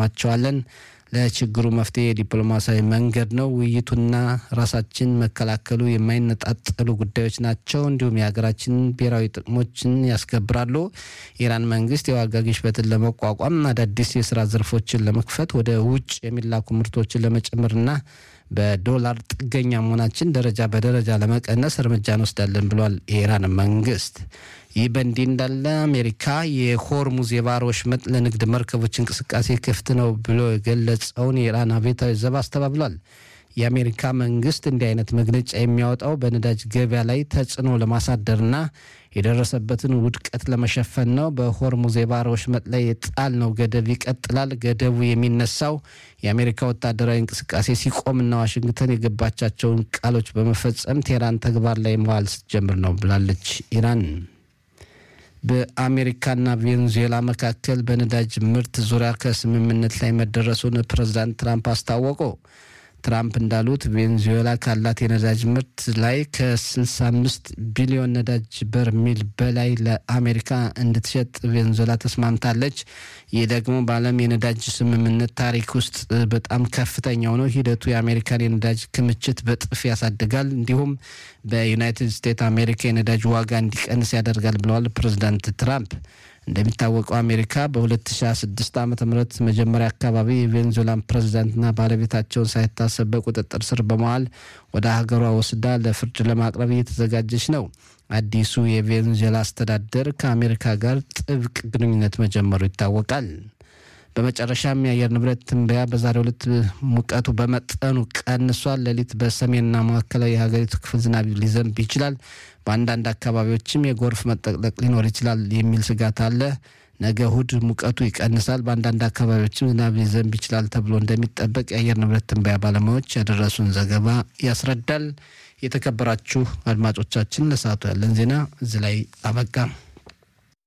እናቀርባቸዋለን። ለችግሩ መፍትሄ የዲፕሎማሲያዊ መንገድ ነው። ውይይቱና ራሳችን መከላከሉ የማይነጣጠሉ ጉዳዮች ናቸው። እንዲሁም የሀገራችን ብሔራዊ ጥቅሞችን ያስከብራሉ። የኢራን መንግስት የዋጋ ግሽበትን ለመቋቋም አዳዲስ የስራ ዘርፎችን ለመክፈት ወደ ውጭ የሚላኩ ምርቶችን ለመጨመርና በዶላር ጥገኛ መሆናችን ደረጃ በደረጃ ለመቀነስ እርምጃ እንወስዳለን ብሏል የኢራን መንግስት። ይህ በእንዲህ እንዳለ አሜሪካ የሆርሙዝ የባህር ወሽመጥ ለንግድ መርከቦች እንቅስቃሴ ክፍት ነው ብሎ የገለጸውን የኢራን አብዮታዊ ዘብ አስተባብሏል። የአሜሪካ መንግስት እንዲህ አይነት መግለጫ የሚያወጣው በነዳጅ ገበያ ላይ ተጽዕኖ ለማሳደርና የደረሰበትን ውድቀት ለመሸፈን ነው። በሆርሙዝ የባህር ወሽመጥ ላይ የጣልነው ገደብ ይቀጥላል። ገደቡ የሚነሳው የአሜሪካ ወታደራዊ እንቅስቃሴ ሲቆምና ዋሽንግተን የገባቻቸውን ቃሎች በመፈጸም ቴህራን ተግባር ላይ መዋል ስትጀምር ነው ብላለች ኢራን። በአሜሪካና ቬኔዙዌላ መካከል በነዳጅ ምርት ዙሪያ ከስምምነት ላይ መደረሱን ፕሬዝዳንት ትራምፕ አስታወቁ። ትራምፕ እንዳሉት ቬኔዙዌላ ካላት የነዳጅ ምርት ላይ ከ65 ቢሊዮን ነዳጅ በርሜል በላይ ለአሜሪካ እንድትሸጥ ቬኔዙዌላ ተስማምታለች። ይህ ደግሞ በዓለም የነዳጅ ስምምነት ታሪክ ውስጥ በጣም ከፍተኛው ነው። ሂደቱ የአሜሪካን የነዳጅ ክምችት በጥፍ ያሳድጋል፣ እንዲሁም በዩናይትድ ስቴትስ አሜሪካ የነዳጅ ዋጋ እንዲቀንስ ያደርጋል ብለዋል ፕሬዚዳንት ትራምፕ። እንደሚታወቀው አሜሪካ በ2026 ዓ ም መጀመሪያ አካባቢ የቬኔዙዌላን ፕሬዚዳንትና ባለቤታቸውን ሳይታሰብ በቁጥጥር ስር በመዋል ወደ ሀገሯ ወስዳ ለፍርድ ለማቅረብ እየተዘጋጀች ነው። አዲሱ የቬኔዙዌላ አስተዳደር ከአሜሪካ ጋር ጥብቅ ግንኙነት መጀመሩ ይታወቃል። በመጨረሻም የአየር ንብረት ትንበያ በዛሬው ዕለት ሙቀቱ በመጠኑ ቀንሷል። ሌሊት በሰሜንና ማዕከላዊ የሀገሪቱ ክፍል ዝናብ ሊዘንብ ይችላል። በአንዳንድ አካባቢዎችም የጎርፍ መጠቅለቅ ሊኖር ይችላል የሚል ስጋት አለ። ነገ እሁድ ሙቀቱ ይቀንሳል። በአንዳንድ አካባቢዎችም ዝናብ ሊዘንብ ይችላል ተብሎ እንደሚጠበቅ የአየር ንብረት ትንበያ ባለሙያዎች ያደረሱን ዘገባ ያስረዳል። የተከበራችሁ አድማጮቻችን ለሰዓቱ ያለን ዜና እዚህ ላይ አበቃ።